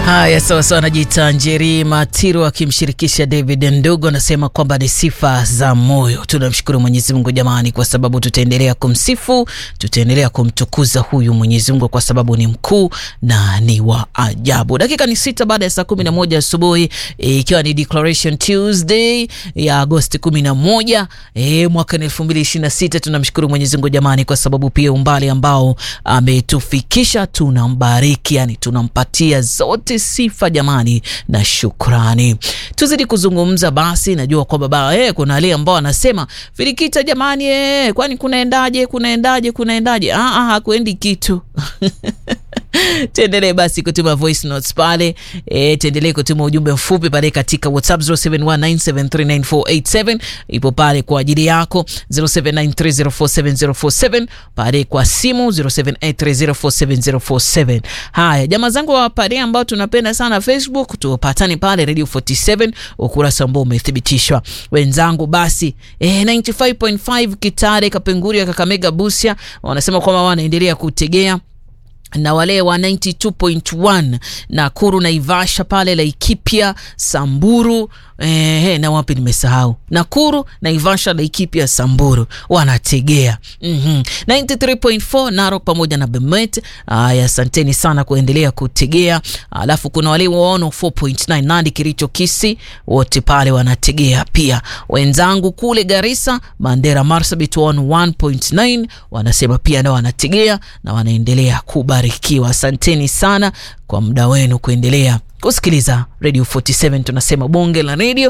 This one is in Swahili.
Haya, sawa sawa. Anajiita Njeri Matiro akimshirikisha David Ndugu, anasema kwamba ni sifa za moyo. Tunamshukuru Mwenyezi Mungu jamani, kwa sababu tutaendelea kumsifu, tutaendelea kumtukuza huyu Mwenyezi Mungu kwa sababu ni mkuu na ni wa ajabu. Dakika ni sita baada ya saa kumi na moja asubuhi ikiwa e, ni Declaration Tuesday ya Agosti kumi na moja e, mwaka elfu mbili ishirini na sita. Tunamshukuru Mwenyezi Mungu jamani, kwa sababu pia umbali ambao ametufikisha tunambariki, yani tunampatia zote sifa jamani na shukrani. Tuzidi kuzungumza basi. Najua kwamba baba eh, kuna wale ambao anasema Filikita jamani, eh, kwani kunaendaje? Kunaendaje? Kunaendaje? Ah, ah, hakuendi kitu Tuendelee basi kutuma voice notes pale e, tuendelee kutuma ujumbe mfupi pale katika WhatsApp 0719739487 ipo pale kwa ajili yako, 0793047047 pale kwa simu 0783047047. Haya jamaa zangu wa pale ambao tunapenda sana Facebook, tupatane pale Radio 47 ukurasa ambao umethibitishwa. Wenzangu basi e, 95.5 Kitale, Kapenguria, Kakamega, Busia wanasema kwamba wanaendelea kutegea na wale wa 92.1 Nakuru, Naivasha pale Laikipia, Samburu eh, na wapi nimesahau, Nakuru, Naivasha, Laikipia, Samburu wanategea mm -hmm. 93.4 Narok pamoja na Bomet. Aya, asanteni sana kuendelea kutegea. Alafu kuna wale wa 4.9 Nandi, Kericho, Kisii wote pale wanategea pia. Wenzangu kule Garissa, Mandera, Marsabit 1.9 wanasema pia nao wanategea na wanaendelea kubarikiwa. Asanteni sana kwa muda wenu kuendelea kusikiliza Radio 47. Tunasema bonge la radio